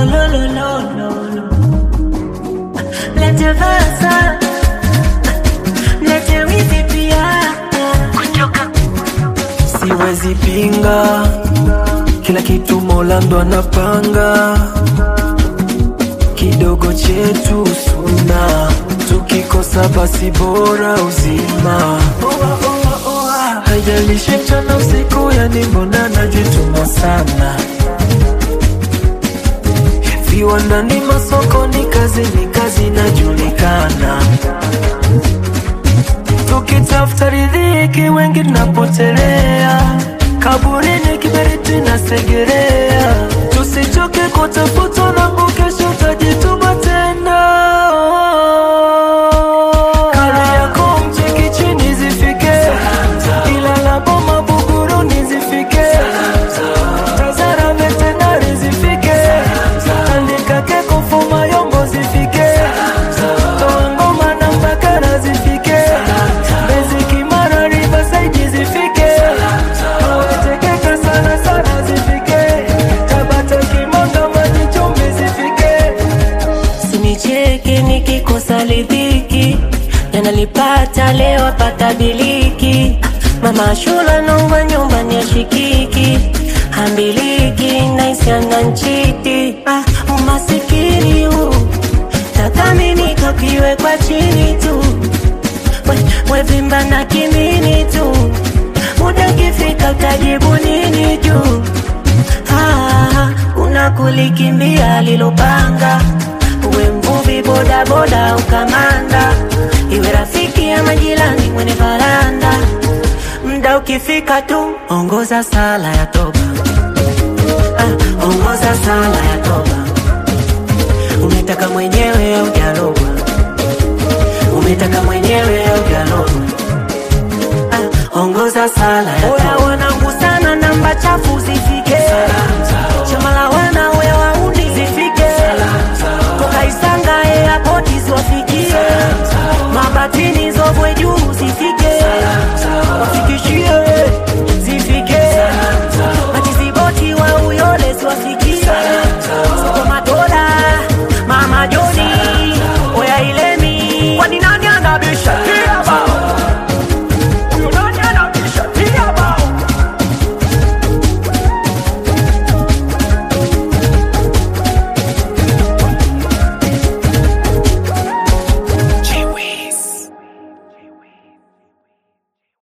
lo, lo, lo, lo, lo. Lete versa, lete wizi pia. siwezi pinga kila kitu mola ndo anapanga kidogo chetu suna tukikosa basi bora uzima haijalishi mchana usiku yani mbona najituma sana viwandani masokoni kazi ni kazi inajulikana tukitafuta riziki wengi tunapotelea kaburini kiberiti na segerea tusichoke kutafuta nangu kesho tajituma tena kali yako mcheki chini zifike ila la boma buguruni zifike tazara vetenari zifike andika keko fuma yombo zifike toa ngoma na mbakara zifike bezi kimara rivasaiji zifike awetekeka sana sana zifike tabata kimanga maji chumbi zifike Sinicheke nikikosa lidhiki, yanalipata leo apata biliki. Mama shula nongwa nyumbani ashikiki, hambiliki naisiana nchiti. Ah, umasikini huu tathamini kakiwe kwa chini tu, we, wevimba na kimini tu, muda kifika utajibu nini juu Ah, kuna kulikimbia lilopanga uwe mvuvi bodaboda ukamanda iwe rafiki ya majirani mwenye varanda mda ukifika tu ongoza sala ya toba ah, ongoza sala ya toba umetaka mwenyewe au jalogwa umetaka mwenyewe au jalogwa ah, ongoza sala ya